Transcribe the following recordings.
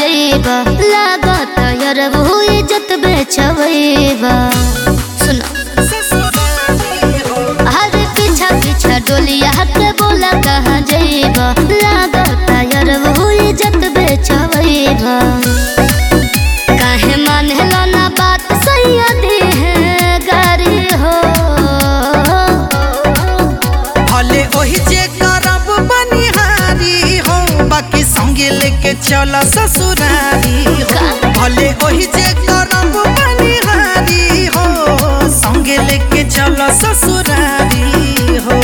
जइबा लागत यार वो इज्जत बेचवइबा सुनो अरे पीछा पीछा डोलिया के बोला कहाँ जइबा लागत यार वो इज्जत बेचवइबा काहे मानेला ना बात सैया दे है गारी हो भले ओही जे करब बनिहारी हो बाकी संगे लेके चल ससुरारी हो भले ओही जे करब बनिहारी हो संगे लेके चल ससुरारी हो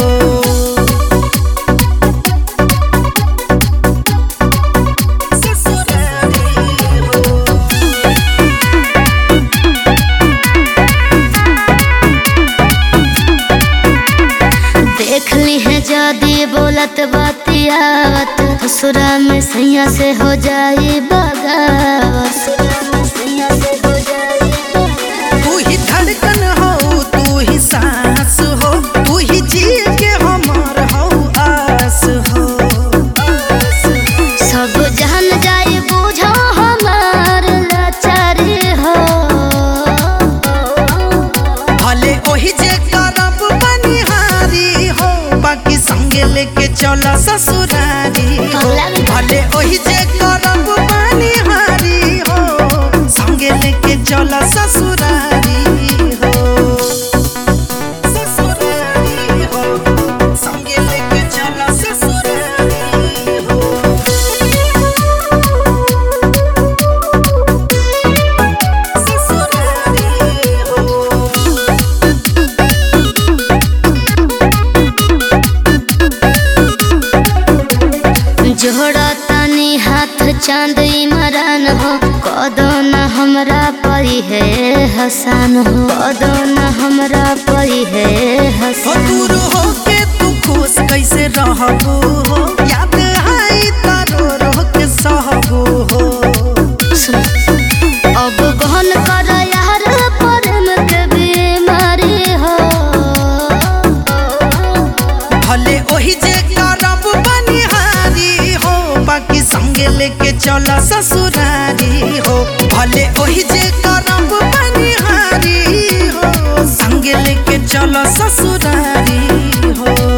ससुरारी हो देख ली है जदी बोलत बतियावत ससुरा में सैया से हो जाई बगावत तू ही धड़कन हो तू ही सांस हो तू ही जी के हमार हो आस हो सब जान जाई बुझो हमार लाचारी हो भले ओही जे करब बनिहारी हो बाकी संगे लेके चल ससुरारी हो भले ओही जे करब बनिहारी हो संगे लेके चल ससुरारी हो ससुरारी हो संगे लेके चल ससुरारी हो ससुरारी हो जोड़ा तनी हाथ चांद इमरान हो कदो न हमरा परी है हसान हो कदो न हमरा परी है हो हसान दूर हो के तू खुश कैसे रहबू हो याद आई तारो रो के सहबू हो सुन अब गहन कर यार प्रेम के बीमारी हो भले ओही जे करब बनिहारी हो बाकी संगे लेके चल ससुरारी हो भले ओही जे करब बनिहारी हो संगे लेके चल ससुरारी हो